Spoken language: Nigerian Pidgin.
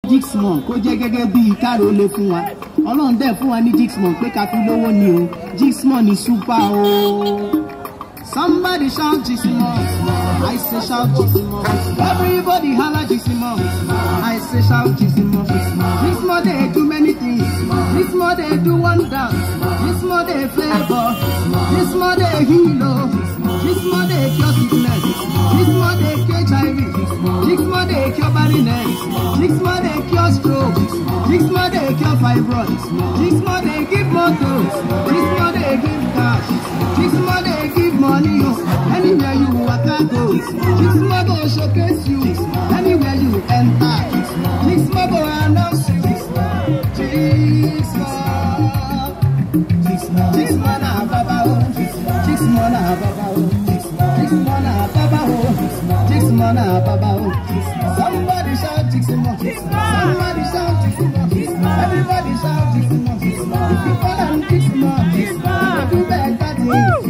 Jixmon kó jẹ́ gẹ́gẹ́ bí káàró lè fún wa ọlọ́run dẹ̀ fún wa ní Jixmon pé ká fi lówó ni o Jixmon ni super o. Somebody shout Jixmon, I say shout Jixmon. Everybody holla Jixmon, I say shout Jixmon. Jixmon they do many things, Jixmon they do wonders, Jixmon they favor, Jixmon they heal, oh. Jixmon they cure sickness, Jixmon they cure HIV, Jixmon they cure barrenness, Jixmon they cure stroke, Jixmon they cure fibroids, Jixmon they give motor, Jixmon they give cash, Jixmon they give money, oh. Anywhere you waka go, Jixmon go showcase you, anywhere you enter, Jixmon go announce you, Jixmon, Jixmon na baba oh, Jixmon na baba oh, Jixmon na baba oh, Jixmon na baba oh. Somebody shout Jixmon, somebody shout Jixmon, everybody shout Jixmon. If you call am Jixmon, Jixmon, do better things.